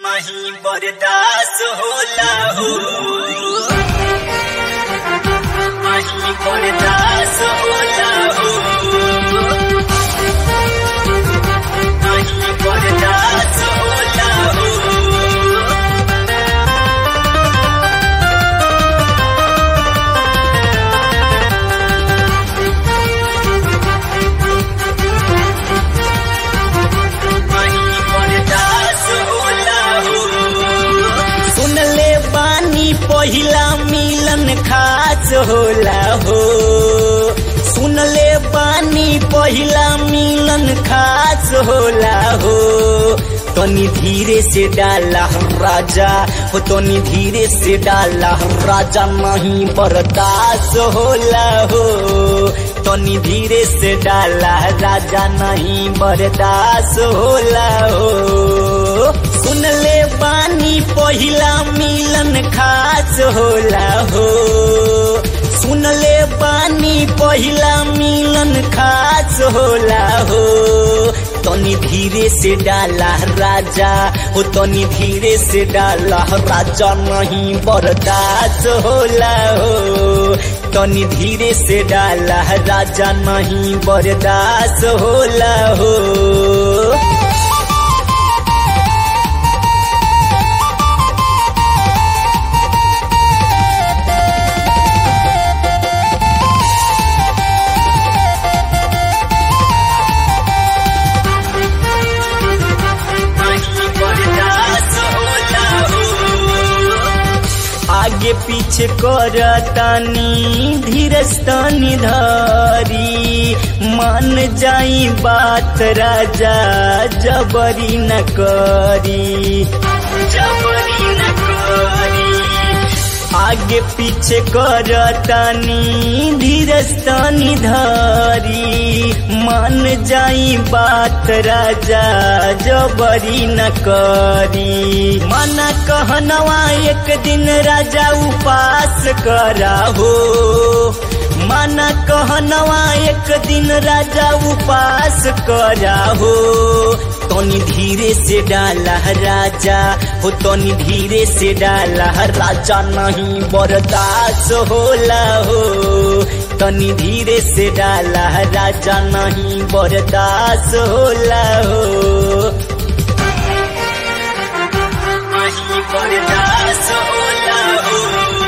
नहीं बर्दाश्त होला हो नहीं बर्दाश्त होला हो नहीं बर्दाश्त होला हो नहीं बर्दाश्त होला हो सुनले बानी पहिला मिलन खास होला हो सुनले बानी पहिला मिलन खास होला हो तनी धीरे से डाला राजा हो तनी धीरे से डाला राजा नहीं बर्दाश्त होला हो तनी धीरे से डाला राजा नहीं बर्दाश्त होला हो सुनले बानी पहिला मिलन खास होला हो सुनले बानी पहिला मिलन खास होला हो तनी धीरे से डाला राजा हो तनी धीरे से डाला राजा नहीं बर्दाश्त होला हो तनी धीरे से डाला राजा नहीं बर्दाश्त होला हो नहीं बर्दाश्त होला हो आगे पीछे करतानी धीरस्तानी धरी मान जाई बात राजा जबरी न करी जबरी न करी आगे पीछे करतानी धीरस्तानी धरी मान जाई बात राजा जबरी न करी मना कहनवा एक दिन राजा उपास करा हो मना कहनवा एक दिन राजा उपास करा हो तनी धीरे से डाला राजा हो तनी धीरे से डाला राजा नहीं बर्दाश्त होला हो तनी धीरे से डाला राजा नहीं बर्दाश्त होला हो नहीं बर्दाश्त होला हो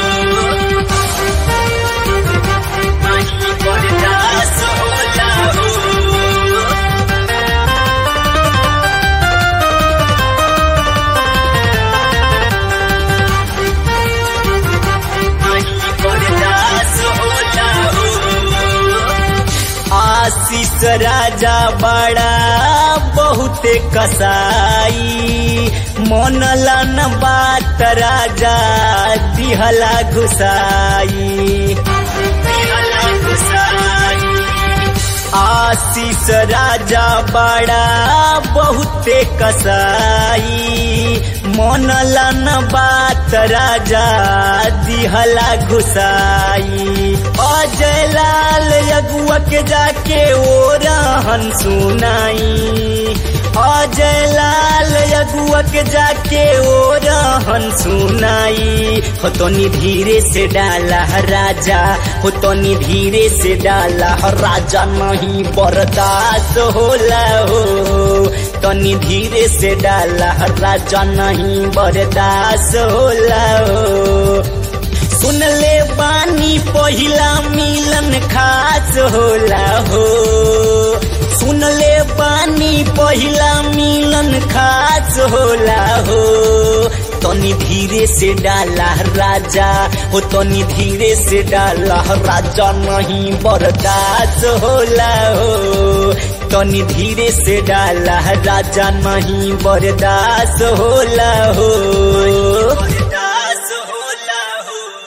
नहीं बर्दाश्त होला हो नहीं बर्दाश्त होला हो आशीष राजा बड़ा बहुत कसाई मनला न बात राजा दिहला घुसाई दिहला गुसाई आशीष राजा बड़ा बहुते कसाई मनला न बात राजा दिहला घुसाई अजय लाल अगुआ के जाके ओ रहन सुनाई अजय लाल अगुआ के जाके ओ रहन सुनाई हो तनी धीरे से डाला राजा हो तनी धीरे से डाला राजा नहीं बर्दाश्त होला हो तनी धीरे से डाला राजा नहीं बर्दाश्त होला हो सुनले बानी पहिला मिलन खास होला हो सुनले बानी पहिला मिलन खास होला हो तनी धीरे से डाला राजा हो तनी धीरे से डाला राजा नहीं बर्दाश्त होला हो तनी धीरे से डाला राजा नहीं बर्दाश्त होला हो